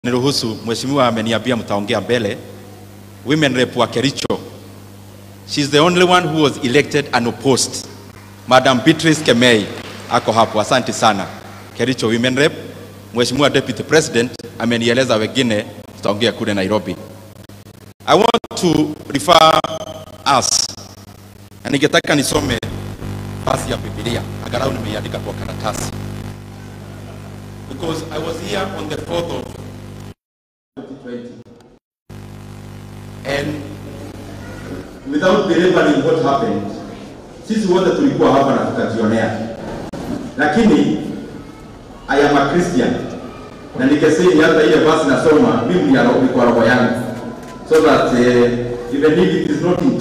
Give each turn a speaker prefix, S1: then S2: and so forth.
S1: Niruhusu, mheshimiwa ameniambia mtaongea mbele. Women rep wa Kericho, she is the only one who was elected unopposed. Madam Beatrice Kemei ako hapo, asante sana. Kericho women rep. Mheshimiwa deputy president amenieleza wengine tutaongea kule Nairobi. I want to refer us, na ningetaka nisome basi ya Biblia, angalau nimeiandika kwa karatasi because I was here on the 4th of 2020 and without delivering what happened, sisi wote tulikuwa hapa na tukajionea, lakini I am a Christian na nikesei hata ile basi nasoma Biblia kwa roho yangu so that uh, even if it is not in